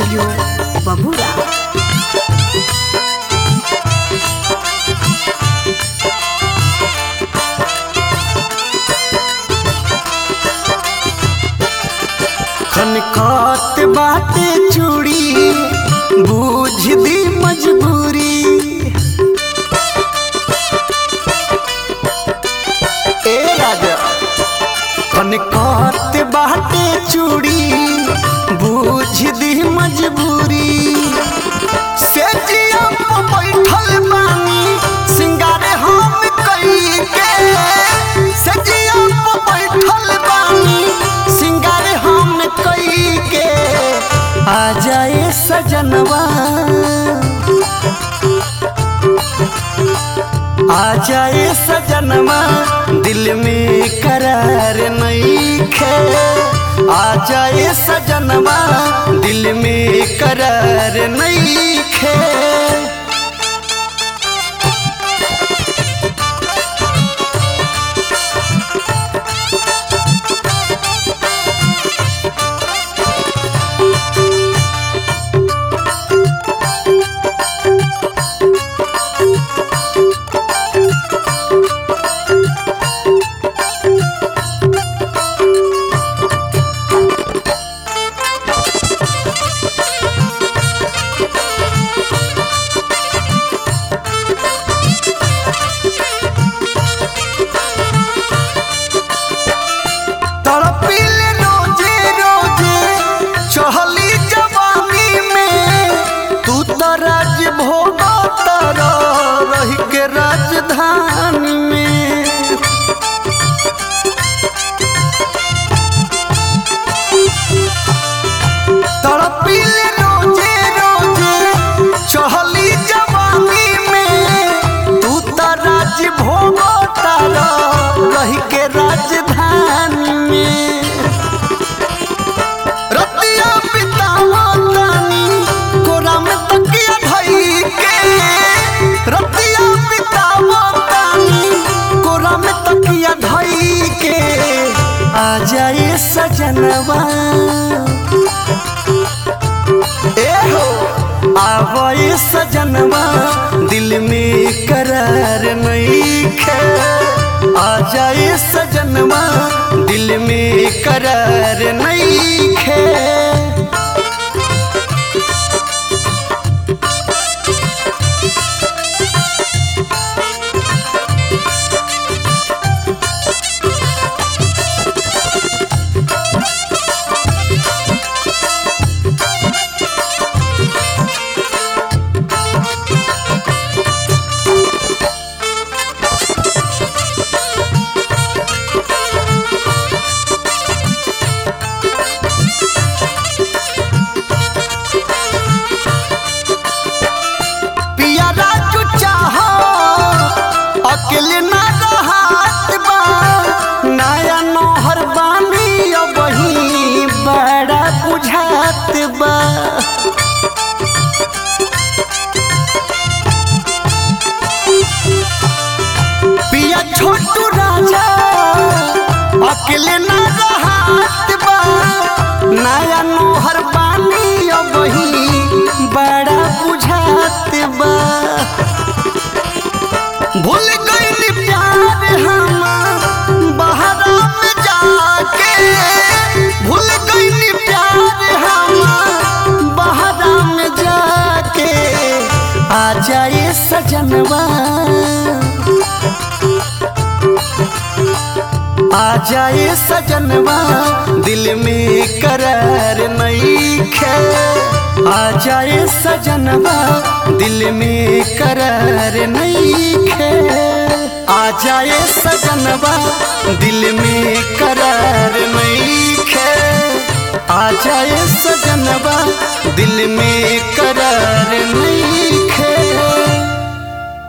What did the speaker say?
studio बबूरा खनखत बाटे चूड़ी बूझ दी मजबूरी ए राजा खनखत बाटे चूड़ी बूझ दी मजबूरी से जिया पे बैठल बानी सिंगारे हम कई के से जिया पे बैठल बानी सिंगारे हम कई के आ जाए सजनवा आ जाए सजनवा दिल में करार नहीं खे आ जाए सजनवा दिल में करार नहीं खे तड़पिल रोजे रोजे चहली जवानी में तू तो राज भोग तर रही के राजधानी में तड़पिल रोजे रोजे चहली जवानी में तू तो राज भोग तर रही के राजधानी में रतिया बितावा तानी कोरा में तकिया धई के रतिया बितावा तानी कोरा में तकिया धई के आ जाए सजनवा ए हो आवे सजनवा दिल में करार नहीं खे आ जाए सजनवा दिल में करार नहीं खे पिया राजू चाहो अकेले ना रहत बा नया नोहर बानी अब ही बड़ा बुझात बा पिया छोटू राजा अकेले ना रहत बा नया नोहर बानी अब ही बड़ा बुझात बा भूल गई प्यार हम बहरा में जाके भूल गई प्यार हम बहरा में जाके आ जाए सजनवा आ जाए सजनवा दिल में करार नहीं खे आ जाए सजनवा दिल में करार नहीं खे आ जाए सजनवा दिल में करार नहीं खे आ जाए सजनवा दिल में करार नहीं